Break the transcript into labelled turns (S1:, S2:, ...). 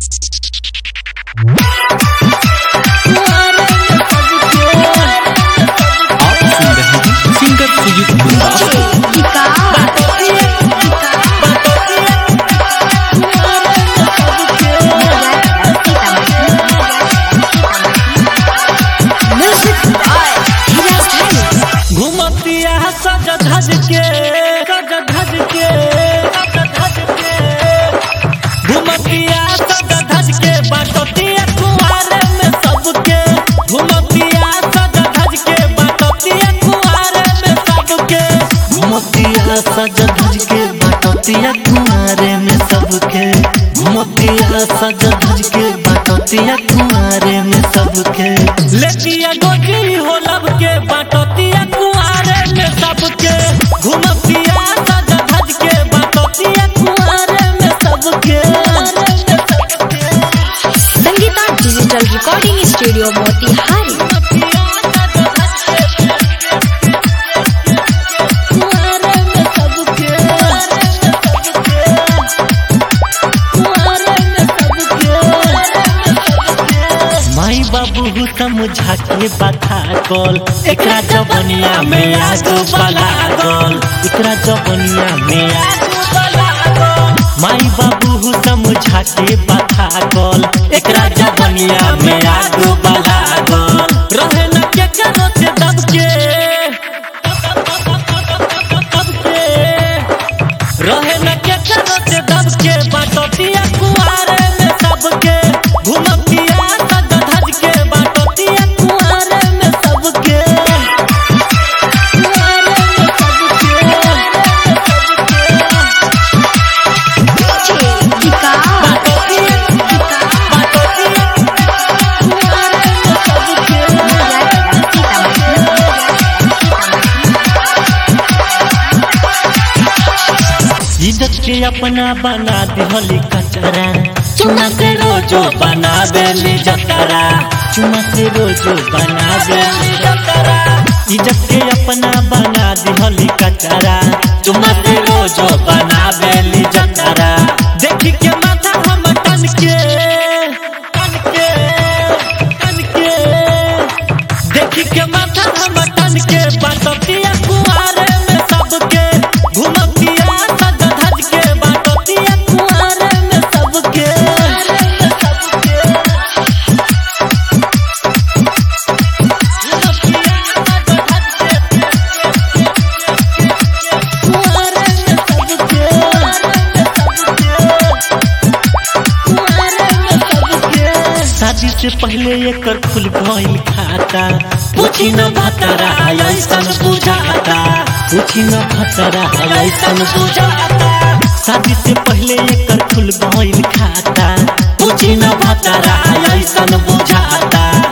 S1: आप सुन रहे हैं सिंगर सुजीत गुंडा
S2: घुमतिया सज धज के सज धज के सज धज के घुमतिया सज धज के बाटतिया कुआरे में सबके घुमतिया सज धज के बाटतिया कुआरे में सबके
S3: घुमतिया सज धज के बाटतिया कुआरे में सबके घुमतिया सज धज के बाटतिया कुआरे में सबके
S2: लेतिया गोजी हो लब के बाटतिया कुआरे में सबके घुमतिया सज धज के बाटतिया कुआरे में सबके
S4: Sangeeta digital recording studio Motihari
S3: माई बाबू समझा के बता कल एकरा जबनिया में आगो बला गल एकरा जबनिया में आगो माई बाबू समझा के बता कल एकरा जबनिया में आगो बला गल
S2: रहे न के करो से दब के दब के रहे न के करो से दब के बाटतिया कुआरे में सबके घुमतिया सज धज के बाटतिया कुआरे में सबके कुआरे में सबके बाटतिया बाटतिया कुआरे में सबके
S3: इज्जत के अपना बना दिहली कचरा चुना से रोजो बना देली जतरा चुना से रोजो बना देली जतरा इज्जत के अपना बना दिहली कचरा चुना से रोजो बना देली जतरा
S2: देखी के माथा हम टन के टन के टन के देखी के माथा हम टन के बाटतिया कुआरे में सबके घुमतिया सज धज के बाटतिया कुआरे में सबके
S3: शादी से पहले एकर खुल गइल खाता पूछी न भतरा ऐसन बुझाता पूछी न भतरा ऐसन बुझाता शादी से पहले एकर खुल गइल खाता पूछी न भतरा ऐसन बुझाता